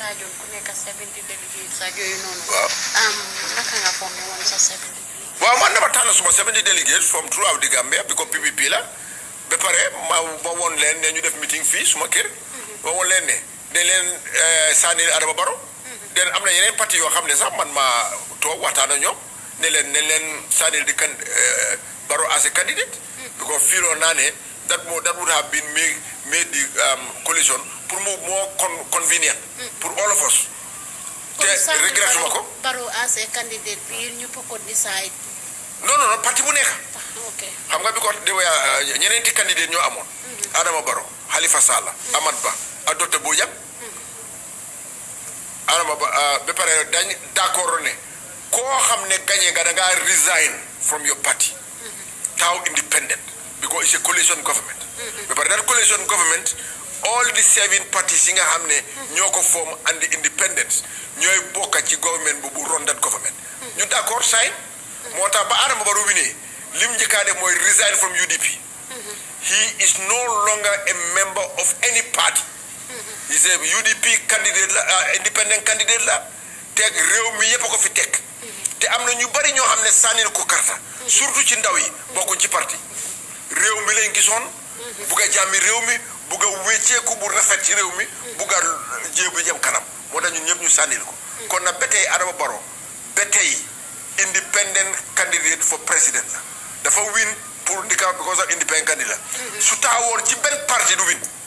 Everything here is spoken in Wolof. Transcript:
laajoon ku nekk 70 delegates ak yooyu noonu. waaw am naka nga formé woon sa 70. waaw man dama tànn suma 70 delegates from throughout the Gambia bi ko PPP la ba pare ma ma woon leen ne ñu def meeting fii suma kër ma woon leen ne dañ leen sànni Adama Barrow den am na yeneen parti yoo xam ne sax man ma toog waxtaan ak ñoom ne leen ne leen sànni di kan Barrow as a candidate because fiiloon naa ne that moo that would have been made made the coalition pour mu more con convenient pour all of us te regret suma ko Barrow as a candidate bi ñu ko decide. non non non parti bu nekk ok xam nga bi ko de ñeneenti candidate ñoo amoon Adama Barrow Halifa Sallah Amat Bah ak docteur Bojang Adama Ba ba pare dañ d'accord ne koo xam ne gagné nga da ngaa resign from your party taw independent because it's a coalition government ba pare that coalition government all the seven parties yi nga xam ne ñoo ko form and the independence ñooy bokka ci government bu bu ron that government ñu d'accord sign moo tax ba Adama Barrow winee lim njëkkaa def mooy resign from UDP he is no longer a member of any party he is a UDP candidate la independent candidate la teg réew mi yépp a ko fi teg te am na ñu bari ñoo xam ne sànnil ko karta surtout ci ndaw yi bokkuñ ci parti réew mi lañ gisoon bugg a jàmmi réew mi bugg a wécceeku bu rafet ci réew mi bugg a jéebu jëm kanam moo tax ñun ñëpp ñu sànnil ko kon nag ba tey Adama Barrow ba tey independent candidate for president la dafa win pour ndika because of independent candidate la su taxawoon ci benn parti du win